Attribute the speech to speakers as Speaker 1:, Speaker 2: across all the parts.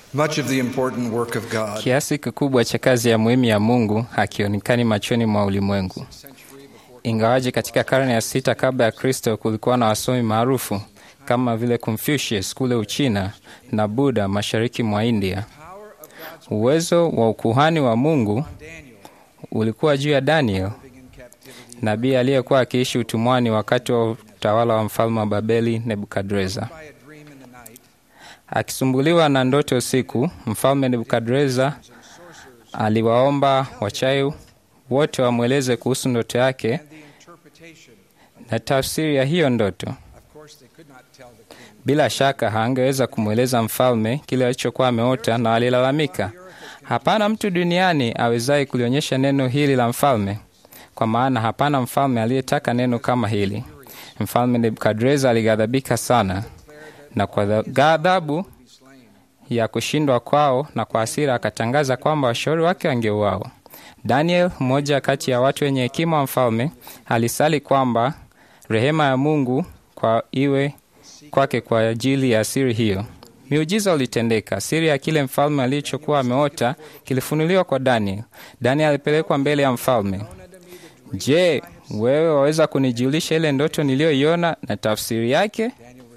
Speaker 1: Much of the important work of God
Speaker 2: Kiasi kikubwa cha kazi ya muhimu ya Mungu hakionekani machoni mwa ulimwengu. Ingawaje katika karne ya sita kabla ya Kristo kulikuwa na wasomi maarufu kama vile Confucius kule Uchina na Buddha mashariki mwa India, uwezo wa ukuhani wa Mungu ulikuwa juu ya Daniel, nabii aliyekuwa akiishi utumwani wakati wa utawala wa mfalme wa Babeli Nebukadreza. Akisumbuliwa na ndoto usiku, mfalme Nebukadreza aliwaomba wachawi wote wamweleze kuhusu ndoto yake na tafsiri ya hiyo ndoto. Bila shaka hangeweza kumweleza mfalme kile alichokuwa ameota, na alilalamika, hapana mtu duniani awezaye kulionyesha neno hili la mfalme, kwa maana hapana mfalme aliyetaka neno kama hili. Mfalme Nebukadreza alighadhabika sana, na kwa ghadhabu ya kushindwa kwao na kwa hasira akatangaza kwamba washauri wake wangeuawa. Daniel, mmoja kati ya watu wenye hekima wa mfalme, alisali kwamba rehema ya Mungu kwa iwe kwake kwa ajili ya siri hiyo. Miujiza ulitendeka. Siri ya kile mfalme alichokuwa ameota kilifunuliwa kwa Daniel. Daniel alipelekwa mbele ya mfalme. Je, wewe waweza kunijulisha ile ndoto niliyoiona na tafsiri yake?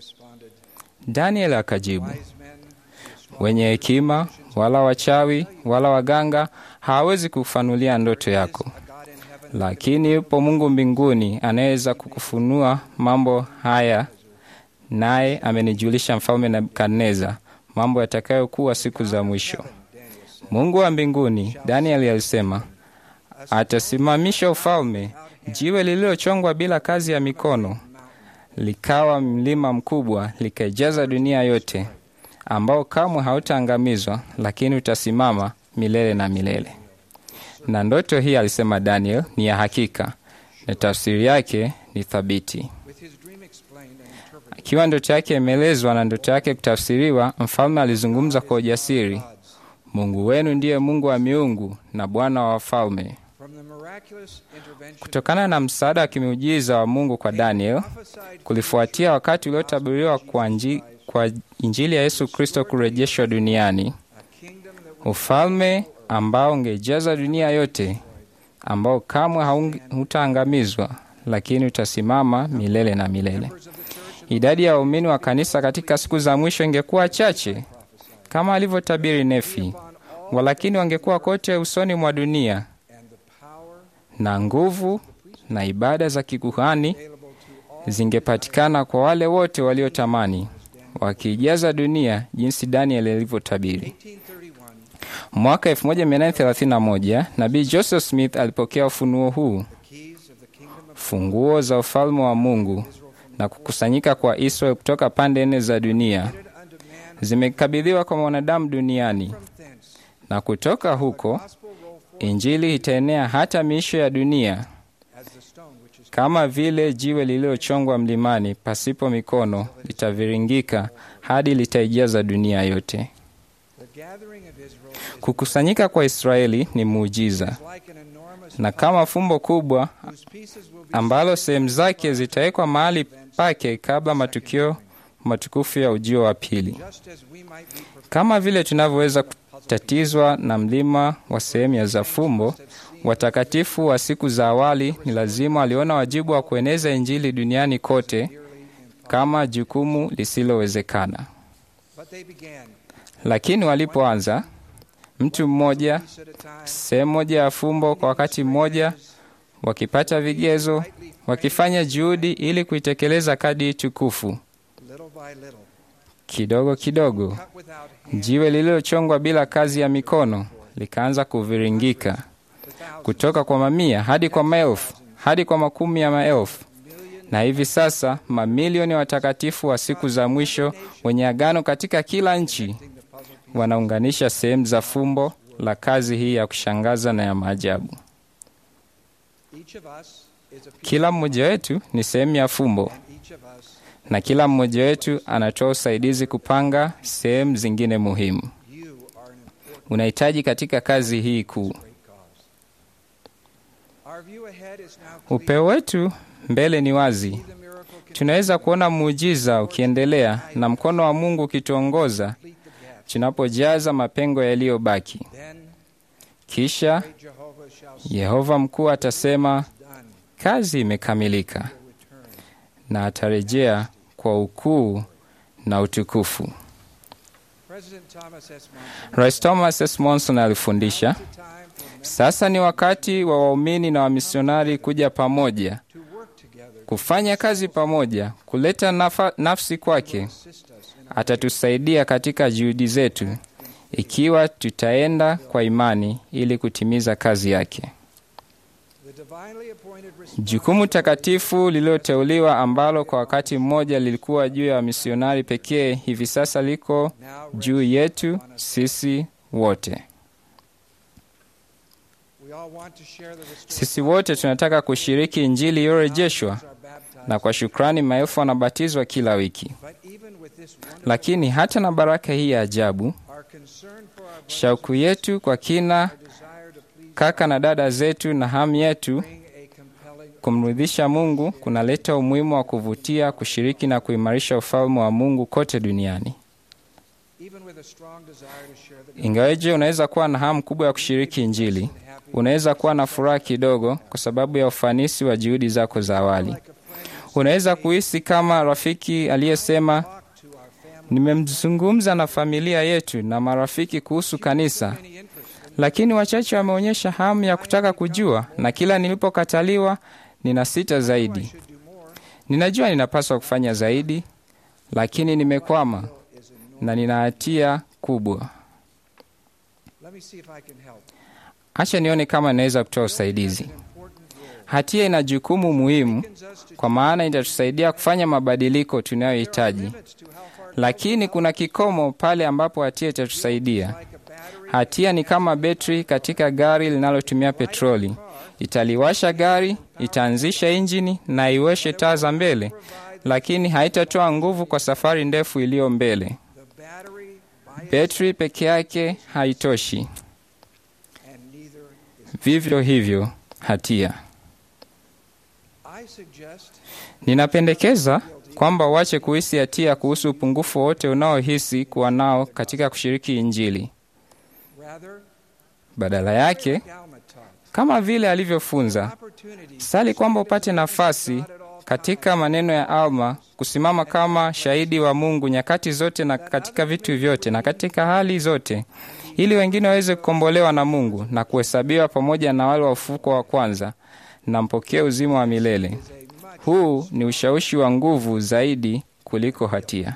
Speaker 2: Daniel akajibu, wenye hekima wala wachawi wala waganga hawawezi kufanulia ndoto yako, lakini yupo Mungu mbinguni anayeweza kukufunua mambo haya, naye amenijulisha mfalme Nebukadneza mambo yatakayokuwa siku za mwisho. Mungu wa mbinguni, Danieli alisema, atasimamisha ufalme, jiwe lililochongwa bila kazi ya mikono, likawa mlima mkubwa, likaijaza dunia yote, ambao kamwe hautaangamizwa, lakini utasimama milele na milele. Na ndoto hii, alisema Daniel, ni ya hakika na tafsiri yake ni thabiti. Akiwa ndoto yake imeelezwa na ndoto yake kutafsiriwa, mfalme alizungumza kwa ujasiri, Mungu wenu ndiye Mungu wa miungu na Bwana wa wafalme. Kutokana na msaada wa kimiujiza wa Mungu kwa Daniel, kulifuatia wakati uliotabiriwa kwa, nji, kwa Injili ya Yesu Kristo kurejeshwa duniani, ufalme ambao ungejaza dunia yote, ambao kamwe hautaangamizwa, lakini utasimama milele na milele. Idadi ya waumini wa kanisa katika siku za mwisho ingekuwa chache kama alivyotabiri Nefi, walakini wangekuwa kote usoni mwa dunia, na nguvu na ibada za kikuhani zingepatikana kwa wale wote waliotamani, wakiijaza dunia jinsi Daniel alivyotabiri. Mwaka 1831 nabii Joseph Smith alipokea ufunuo huu, funguo za ufalme wa Mungu na kukusanyika kwa Israeli kutoka pande nne za dunia zimekabidhiwa kwa mwanadamu duniani, na kutoka huko Injili itaenea hata miisho ya dunia, kama vile jiwe lililochongwa mlimani pasipo mikono litaviringika hadi litaijaza dunia yote. Kukusanyika kwa Israeli ni muujiza, na kama fumbo kubwa ambalo sehemu zake zitawekwa mahali pake kabla matukio matukufu ya ujio wa pili. Kama vile tunavyoweza kutatizwa na mlima wa sehemu ya za fumbo, watakatifu wa siku za awali ni lazima waliona wajibu wa kueneza Injili duniani kote kama jukumu lisilowezekana. Lakini walipoanza, mtu mmoja, sehemu moja ya fumbo kwa wakati mmoja, wakipata vigezo, wakifanya juhudi ili kuitekeleza kadi tukufu Kidogo kidogo, jiwe lililochongwa bila kazi ya mikono likaanza kuviringika kutoka kwa mamia hadi kwa maelfu hadi kwa makumi ya maelfu, na hivi sasa mamilioni ya watakatifu wa siku za mwisho wenye agano katika kila nchi wanaunganisha sehemu za fumbo la kazi hii ya kushangaza na ya maajabu. Kila mmoja wetu ni sehemu ya fumbo na kila mmoja wetu anatoa usaidizi kupanga sehemu zingine muhimu. Unahitaji katika kazi hii kuu. Upeo wetu mbele ni wazi. Tunaweza kuona muujiza ukiendelea na mkono wa Mungu ukituongoza tunapojaza mapengo yaliyobaki.
Speaker 1: Then
Speaker 2: Kisha
Speaker 1: great Jehovah shall say,
Speaker 2: Yehova mkuu atasema,
Speaker 1: Done,
Speaker 2: kazi imekamilika,
Speaker 1: will return.
Speaker 2: na atarejea kwa ukuu na utukufu.
Speaker 1: President Thomas S. Monson,
Speaker 2: Rais Thomas S. Monson alifundisha,
Speaker 1: it's a time for members
Speaker 2: sasa ni wakati wa waumini na wamisionari kuja pamoja,
Speaker 1: to work together
Speaker 2: kufanya kazi pamoja, kuleta nafa, nafsi kwake.
Speaker 1: assist us in our
Speaker 2: Atatusaidia katika juhudi zetu ikiwa tutaenda kwa imani ili kutimiza kazi yake.
Speaker 1: the divinely appointed response
Speaker 2: Jukumu takatifu lililoteuliwa ambalo kwa wakati mmoja lilikuwa juu ya wamisionari pekee, hivi sasa liko
Speaker 1: now
Speaker 2: juu
Speaker 1: rests
Speaker 2: yetu
Speaker 1: upon us.
Speaker 2: sisi wote.
Speaker 1: We all want to share the restored
Speaker 2: Sisi wote tunataka kushiriki Injili iliyorejeshwa,
Speaker 1: Thousands are baptized.
Speaker 2: na kwa shukrani maelfu wanabatizwa kila wiki.
Speaker 1: But even with this wonderful,
Speaker 2: Lakini hata na baraka hii ya ajabu,
Speaker 1: our concern for our brothers
Speaker 2: shauku yetu kwa kina,
Speaker 1: our desire to please
Speaker 2: kaka na dada zetu, na hamu yetu
Speaker 1: bring a compelling
Speaker 2: kumridhisha Mungu kunaleta umuhimu wa kuvutia, kushiriki na kuimarisha ufalme wa Mungu kote duniani.
Speaker 1: even with a strong desire to share the
Speaker 2: Ingaweje unaweza kuwa na hamu kubwa ya kushiriki Injili,
Speaker 1: gospel and happy
Speaker 2: unaweza kuwa na furaha kidogo kwa sababu ya ufanisi wa juhudi zako za awali.
Speaker 1: like a friend
Speaker 2: Unaweza kuhisi kama rafiki aliyesema,
Speaker 1: talk to our family
Speaker 2: nimemzungumza na familia yetu na marafiki kuhusu kanisa,
Speaker 1: any interest in
Speaker 2: lakini wachache wameonyesha hamu ya kutaka kujua, na kila nilipokataliwa nina sita
Speaker 1: I
Speaker 2: zaidi.
Speaker 1: should do more
Speaker 2: Ninajua ninapaswa kufanya zaidi, lakini nimekwama
Speaker 1: is enormous.
Speaker 2: na nina hatia kubwa.
Speaker 1: Let me see if I can help.
Speaker 2: Acha nione kama ninaweza kutoa usaidizi.
Speaker 1: An important role.
Speaker 2: Hatia ina jukumu muhimu,
Speaker 1: Beckons us to
Speaker 2: kwa maana itatusaidia kufanya mabadiliko tunayohitaji,
Speaker 1: limits to how far
Speaker 2: lakini kuna kikomo pale ambapo hatia itatusaidia.
Speaker 1: like a battery
Speaker 2: Hatia ni kama betri katika gari linalotumia petroli. Italiwasha gari, itaanzisha injini na iweshe taa za mbele, lakini haitatoa nguvu kwa safari ndefu iliyo mbele.
Speaker 1: the battery by it
Speaker 2: Betri peke yake haitoshi.
Speaker 1: and neither is
Speaker 2: Vivyo hivyo hatia.
Speaker 1: I suggest
Speaker 2: Ninapendekeza kwamba uache kuhisi hatia kuhusu upungufu wote unaohisi kuwa nao katika kushiriki Injili.
Speaker 1: rather
Speaker 2: Badala yake,
Speaker 1: Galma taught
Speaker 2: kama vile alivyofunza,
Speaker 1: opportunities
Speaker 2: sali kwamba upate nafasi katika maneno ya Alma kusimama kama shahidi wa Mungu nyakati zote na katika vitu vyote na katika hali zote, ili wengine waweze kukombolewa na Mungu na kuhesabiwa pamoja na wale wa ufufuko wa kwanza na mpokee uzima wa milele.
Speaker 1: is a much
Speaker 2: Huu ni ushawishi wa nguvu zaidi kuliko hatia.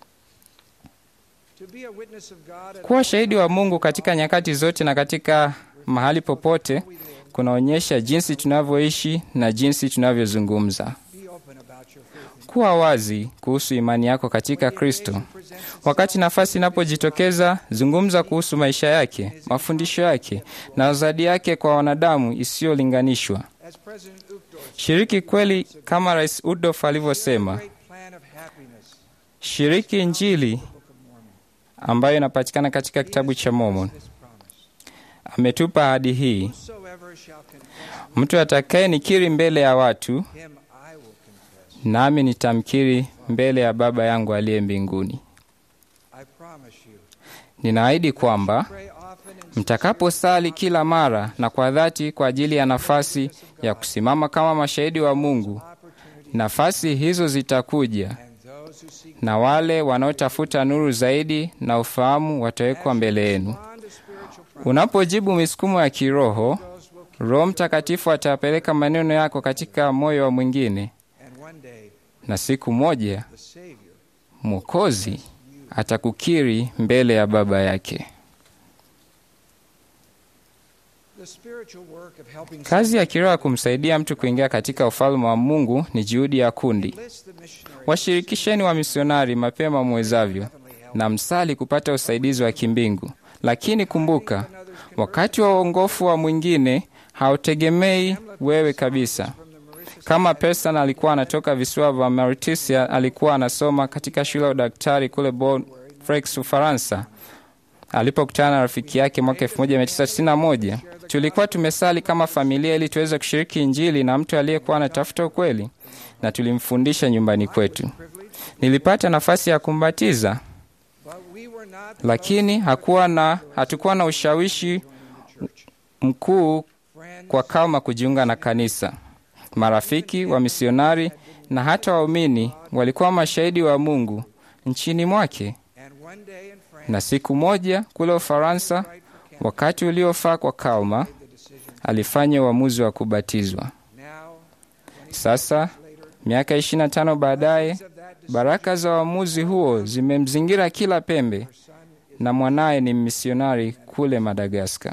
Speaker 1: to be a witness of God at
Speaker 2: Kuwa shahidi wa Mungu katika nyakati zote na katika mahali popote kunaonyesha jinsi tunavyoishi na jinsi tunavyozungumza.
Speaker 1: be open about your faith.
Speaker 2: Kuwa wazi kuhusu imani yako katika Kristo.
Speaker 1: Presents
Speaker 2: Wakati nafasi inapojitokeza, zungumza kuhusu maisha yake, mafundisho yake na uzadi yake kwa wanadamu isiyolinganishwa.
Speaker 1: as President Uchtdorf
Speaker 2: Shiriki kweli kama Rais Udof alivyosema.
Speaker 1: great plan of happiness
Speaker 2: Shiriki Injili
Speaker 1: Book of Mormon.
Speaker 2: ambayo inapatikana katika kitabu cha Mormon.
Speaker 1: This promise.
Speaker 2: Ametupa ahadi hii:
Speaker 1: Whosoever shall confess
Speaker 2: mtu atakaye nikiri mbele ya watu,
Speaker 1: him I will confess.
Speaker 2: nami nitamkiri mbele ya Baba yangu aliye mbinguni.
Speaker 1: I promise you.
Speaker 2: Ninaahidi kwamba
Speaker 1: Pray often and
Speaker 2: mtakaposali kila mara na kwa dhati kwa ajili ya nafasi ya kusimama kama mashahidi wa Mungu,
Speaker 1: opportunity
Speaker 2: nafasi hizo zitakuja,
Speaker 1: and those who seek
Speaker 2: na wale wanaotafuta nuru zaidi na ufahamu watawekwa mbele yenu.
Speaker 1: respond to spiritual promise.
Speaker 2: Unapojibu misukumo ya kiroho,
Speaker 1: Those will
Speaker 2: Roho Mtakatifu atapeleka maneno yako katika moyo wa mwingine,
Speaker 1: and one day
Speaker 2: na siku moja
Speaker 1: the Savior
Speaker 2: Mwokozi atakukiri mbele ya Baba yake.
Speaker 1: the spiritual work of helping
Speaker 2: Kazi ya kiroho ya kumsaidia mtu kuingia katika ufalme wa Mungu ni juhudi ya kundi.
Speaker 1: enlist the missionary
Speaker 2: Washirikisheni wa misionari mapema mwezavyo na msali kupata usaidizi wa kimbingu. Lakini kumbuka, wakati wa uongofu wa mwingine hautegemei wewe kabisa.
Speaker 1: from the Mauritius
Speaker 2: Kama Pearson alikuwa anatoka visiwa vya Mauritius, alikuwa anasoma katika shule ya udaktari kule Bordeaux, Ufaransa. Alipokutana na rafiki yake mwaka 1991, tulikuwa tumesali kama familia ili tuweze kushiriki Injili na mtu aliyekuwa anatafuta ukweli, na tulimfundisha nyumbani kwetu.
Speaker 1: privilege,
Speaker 2: Nilipata nafasi ya kumbatiza,
Speaker 1: But we were not the
Speaker 2: lakini
Speaker 1: most
Speaker 2: hakuwa na, hatukuwa na ushawishi mkuu
Speaker 1: friends
Speaker 2: kwa Kalma kujiunga na kanisa. Marafiki wa misionari na hata waumini walikuwa mashahidi wa Mungu nchini mwake.
Speaker 1: and one day in France
Speaker 2: Na siku moja kule Ufaransa,
Speaker 1: right for Canada
Speaker 2: wakati uliofaa kwa Kalma,
Speaker 1: the decision
Speaker 2: alifanya uamuzi wa kubatizwa.
Speaker 1: now
Speaker 2: Sasa
Speaker 1: later
Speaker 2: miaka 25 baadaye,
Speaker 1: of that decision
Speaker 2: baraka za uamuzi huo zimemzingira kila pembe,
Speaker 1: her son is
Speaker 2: na mwanaye ni misionari kule Madagaskar.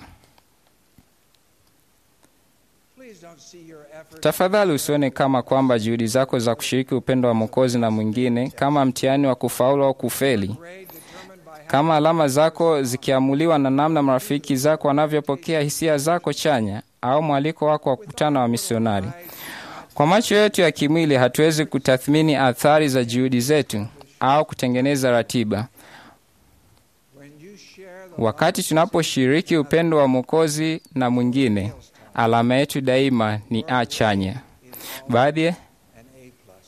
Speaker 1: please don't see your efforts
Speaker 2: Tafadhali usione kama kwamba juhudi zako za kushiriki upendo wa Mwokozi na mwingine kama mtihani wa kufaulu au kufeli,
Speaker 1: grade determined by how
Speaker 2: kama alama zako zikiamuliwa na namna marafiki zako wanavyopokea hisia zako chanya au mwaliko wako wa kukutana wa misionari. Kwa macho yetu ya kimwili hatuwezi kutathmini athari za juhudi zetu au kutengeneza ratiba.
Speaker 1: when you share the
Speaker 2: Wakati tunaposhiriki upendo wa Mwokozi na mwingine, alama yetu daima ni A chanya. Baadhi
Speaker 1: an A plus.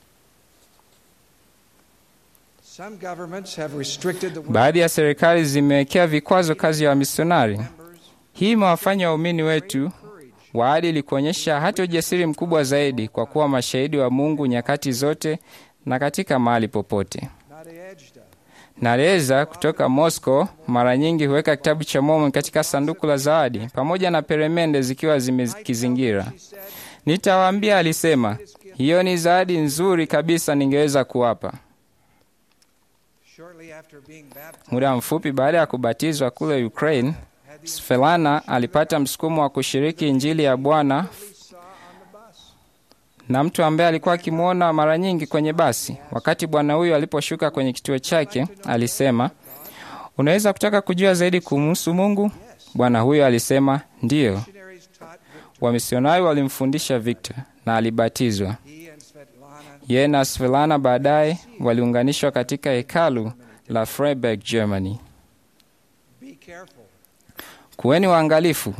Speaker 1: Some governments have restricted the
Speaker 2: baadhi ya serikali zimewekea vikwazo kazi ya wamisionari.
Speaker 1: members
Speaker 2: Hii imewafanya waumini wetu
Speaker 1: courage
Speaker 2: waadili kuonyesha hata ujasiri mkubwa zaidi kwa kuwa mashahidi wa Mungu nyakati zote na katika mahali popote.
Speaker 1: Nadezhda
Speaker 2: Nareza kutoka Moscow mara nyingi huweka kitabu cha Mormon katika sanduku la zawadi pamoja na peremende zikiwa zimekizingira.
Speaker 1: she said
Speaker 2: Nitawaambia, alisema, hiyo ni zawadi nzuri kabisa ningeweza kuwapa.
Speaker 1: shortly after being baptized
Speaker 2: Muda mfupi baada ya kubatizwa kule Ukraine,
Speaker 1: had the
Speaker 2: Svelana alipata msukumo wa kushiriki Injili ya Bwana
Speaker 1: we saw on the bus.
Speaker 2: na mtu ambaye alikuwa akimwona mara nyingi kwenye basi. Wakati bwana huyo aliposhuka kwenye kituo chake, alisema, unaweza kutaka kujua zaidi kumhusu Mungu? Bwana huyo alisema, ndiyo.
Speaker 1: Missionaries taught Victor.
Speaker 2: Wamisionari walimfundisha Victor na alibatizwa.
Speaker 1: He and Svetlana
Speaker 2: Yeye na Svelana baadaye waliunganishwa katika hekalu la Freiburg, Germany.
Speaker 1: be careful.
Speaker 2: Kuweni waangalifu,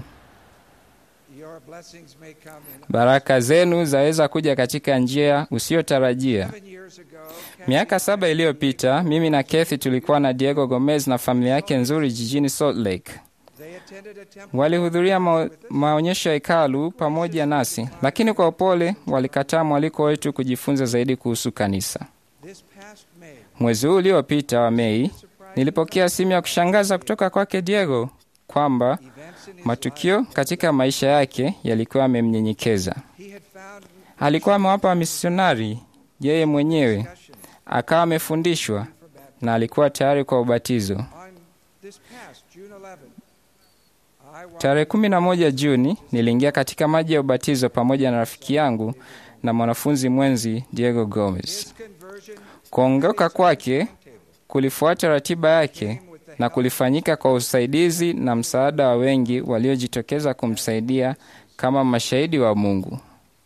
Speaker 1: Your blessings may come in.
Speaker 2: baraka zenu zaweza kuja katika njia usiyotarajia.
Speaker 1: Seven years ago,
Speaker 2: Miaka saba iliyopita mimi na Kathy tulikuwa na Diego Gomez na familia yake nzuri jijini Salt Lake.
Speaker 1: they attended a temple.
Speaker 2: Walihudhuria ma maonyesho ya hekalu pamoja nasi, lakini kwa upole walikataa mwaliko wetu kujifunza zaidi kuhusu kanisa.
Speaker 1: This past May,
Speaker 2: Mwezi huu uliopita wa Mei,
Speaker 1: surprised
Speaker 2: nilipokea simu ya kushangaza kutoka kwake Diego kwamba
Speaker 1: events in his
Speaker 2: matukio katika maisha yake yalikuwa yamemnyenyekeza.
Speaker 1: life, he had found
Speaker 2: Alikuwa amewapa misionari yeye mwenyewe,
Speaker 1: discussion
Speaker 2: akawa amefundishwa
Speaker 1: for baptism.
Speaker 2: na alikuwa tayari kwa ubatizo.
Speaker 1: On this past June 11th, I walked
Speaker 2: Tarehe kumi na moja Juni niliingia katika maji ya ubatizo pamoja na rafiki yangu na mwanafunzi mwenzi Diego Gomez.
Speaker 1: His conversion
Speaker 2: Kuongoka kwake
Speaker 1: table
Speaker 2: kulifuata ratiba yake
Speaker 1: came with the
Speaker 2: na
Speaker 1: help
Speaker 2: kulifanyika kwa usaidizi na msaada wa wengi waliojitokeza kumsaidia kama mashahidi wa Mungu.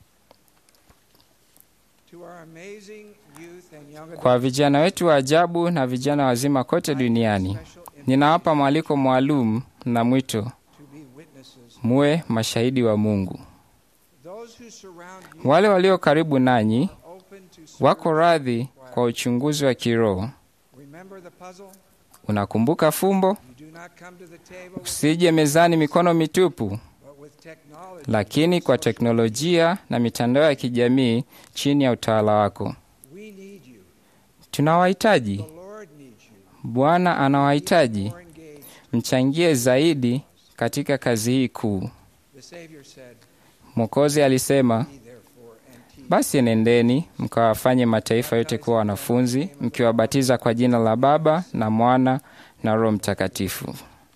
Speaker 1: to our amazing youth and young
Speaker 2: Kwa vijana wetu wa ajabu na vijana wazima kote duniani,
Speaker 1: special
Speaker 2: ninawapa mwaliko maalum na mwito,
Speaker 1: to be witnesses.
Speaker 2: muwe mashahidi wa Mungu.
Speaker 1: Those who surround you
Speaker 2: Wale walio karibu nanyi
Speaker 1: are open to serve.
Speaker 2: wako radhi kwa uchunguzi wa kiroho.
Speaker 1: Remember the puzzle?
Speaker 2: Unakumbuka fumbo?
Speaker 1: You do not come to the table
Speaker 2: Usije mezani mikono mitupu,
Speaker 1: but with technology.
Speaker 2: lakini kwa teknolojia na mitandao ya kijamii chini ya utawala wako.
Speaker 1: We need you.
Speaker 2: Tunawahitaji.
Speaker 1: The Lord needs you.
Speaker 2: Bwana anawahitaji.
Speaker 1: More engaged.
Speaker 2: Mchangie zaidi katika kazi hii kuu.
Speaker 1: The Savior said,
Speaker 2: Mwokozi alisema,
Speaker 1: Be therefore and teach.
Speaker 2: basi nendeni mkawafanye mataifa yote kuwa wanafunzi, mkiwabatiza kwa jina la Baba na Mwana na Roho Mtakatifu.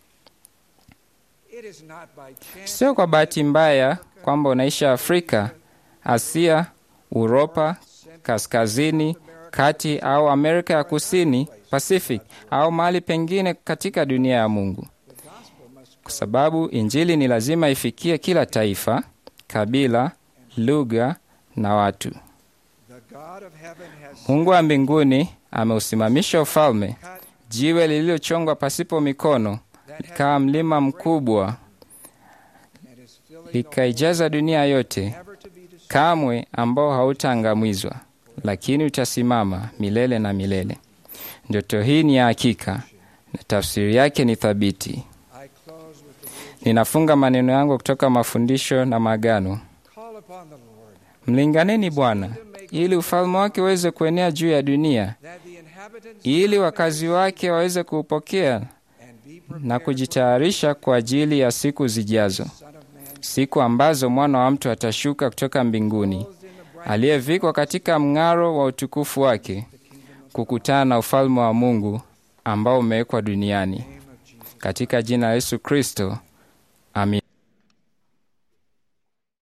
Speaker 1: It is not by chance
Speaker 2: Sio kwa bahati mbaya kwamba unaishi Afrika, Asia, Uropa, kaskazini, kati au Amerika ya Kusini, Pacific au mahali pengine katika dunia ya Mungu, kwa sababu Injili ni lazima ifikie kila taifa, kabila, lugha na watu.
Speaker 1: the God of heaven has
Speaker 2: Mungu wa mbinguni ameusimamisha ufalme,
Speaker 1: cut
Speaker 2: jiwe lililochongwa pasipo mikono
Speaker 1: that
Speaker 2: likawa mlima mkubwa,
Speaker 1: and is filling the
Speaker 2: likaijaza dunia yote
Speaker 1: never to be destroyed.
Speaker 2: kamwe ambao hautaangamizwa, lakini utasimama milele na milele. Ndoto hii ni ya hakika na tafsiri yake ni thabiti.
Speaker 1: I close with the words,
Speaker 2: Ninafunga maneno yangu kutoka mafundisho na maagano.
Speaker 1: Call upon the Lord,
Speaker 2: Mlinganeni Bwana ili ufalme wake uweze kuenea juu ya dunia,
Speaker 1: that the inhabitants
Speaker 2: ili wakazi wake waweze kuupokea
Speaker 1: and be prepared
Speaker 2: na kujitayarisha kwa ajili ya siku zijazo,
Speaker 1: Son of Man,
Speaker 2: siku ambazo mwana wa mtu atashuka kutoka mbinguni,
Speaker 1: clothed in the bright
Speaker 2: aliyevikwa katika mng'aro wa utukufu wake, kukutana na ufalme wa Mungu ambao umewekwa duniani.
Speaker 1: name of Jesus.
Speaker 2: Katika jina la Yesu Kristo, amin.